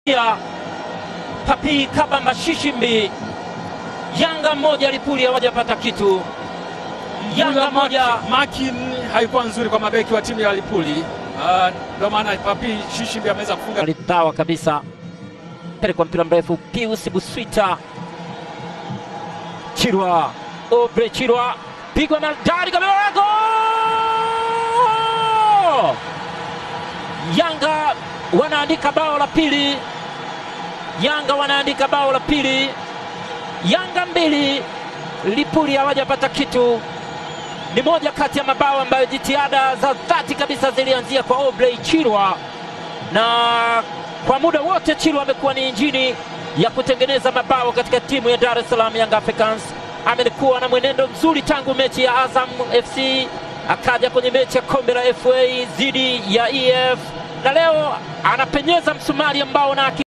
ya Papi Kabamba Shishimbi. Yanga moja Lipuli hawajapata kitu. Yanga moja Maki haikuwa nzuri kwa mabeki wa timu ya Lipuli, ndio maana Papi Shishimbi ameweza kufunga. alitawa kabisa, pelekwa mpira mrefu, Pius Buswita Chirwa, Obre Chirwa, pigwa maridadi kabisa, gol! Yanga wanaandika bao la pili, Yanga wanaandika bao la pili, Yanga mbili Lipuli hawajapata kitu. Ni moja kati ya mabao ambayo jitihada za dhati kabisa zilianzia kwa Obrey Chirwa na kwa muda wote Chilwa amekuwa ni injini ya kutengeneza mabao katika timu ya Dar es Salaam Young Africans. Amekuwa na mwenendo mzuri tangu mechi ya Azam FC, akaja kwenye mechi ya kombe la FA dhidi ya EF, na leo anapenyeza msumari ambao na